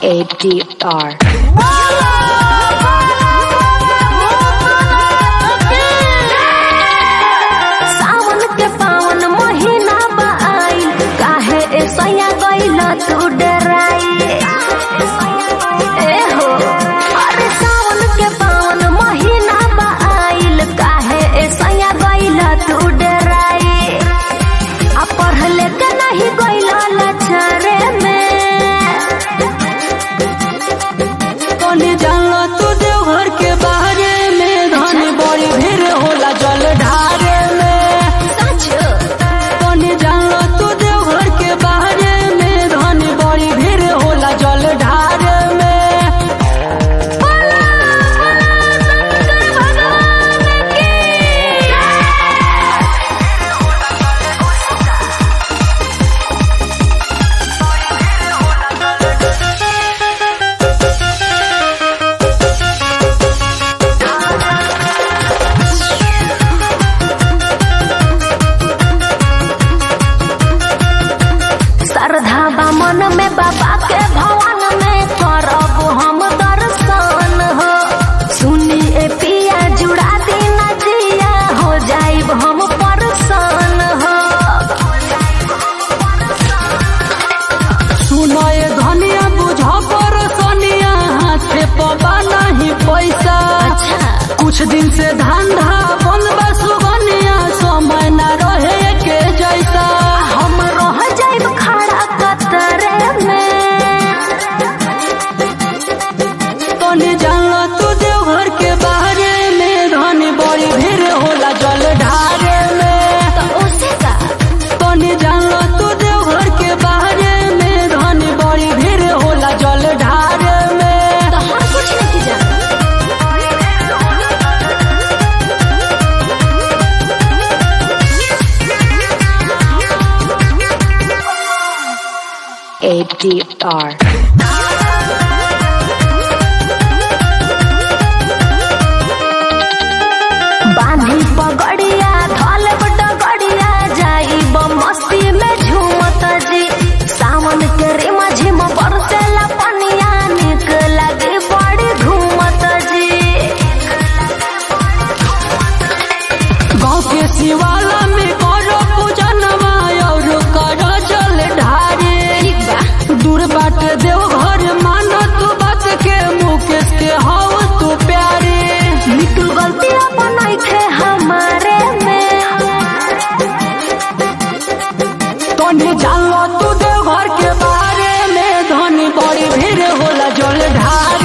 ADR. सावन के पावन महीना बा आइल काहे ऐसैया गइल तू डराई ए हो अरे सावन के पावन महीना बा आइल काहे ऐसैया गइल तू डराई आ पढ़ले के नहीं गइल लछरे में तोने जानला तू देवघर के बारे में धन बड़ी भीड़ होला जल ढारे में सच तोने जानला तू देवघर के बारे में धन बड़ी भीड़ होला जल ढारे में श्रद्धा बा मन में बाबा के भवन में करब हम दर्शन हो सुनी ए पिया जुड़ा दिन जिया हो जाइब हम परसन हो सुनो ये धनिया बुझ पर सोनिया हाथे पबा नहीं पैसा अच्छा कुछ दिन से धंधा बंद बा सुगनिया समय न रहे के जैसा हम रह जाइब खड़ा कतरे में तोने जानला तू देवघर के बारे में धन बड़ी भीड़ होला जल ढारे में तो उसे का तोने जानला तू देवघर के बारे में धन बड़ी भीड़ होला जल ढारे में तो हम कुछ नहीं जाना ADR. बांधी पगड़िया धल डगड़िया जाइब मस्ती में झूमत जी सावन के रे माझी में बरसेला पनिया निक लागे बड़ी घूमत जी गाँव के शिवाला में करो पूजनवा और करो जल ढारे ठीक बा दूर बाट देवघर मानो तू बात के मुकेश के हव तू प्यारे मिटू गलती अपन थे हमारे में तोने जानलो तू देवघर के बारे में धनी बड़ी भीड़ होला जल ढार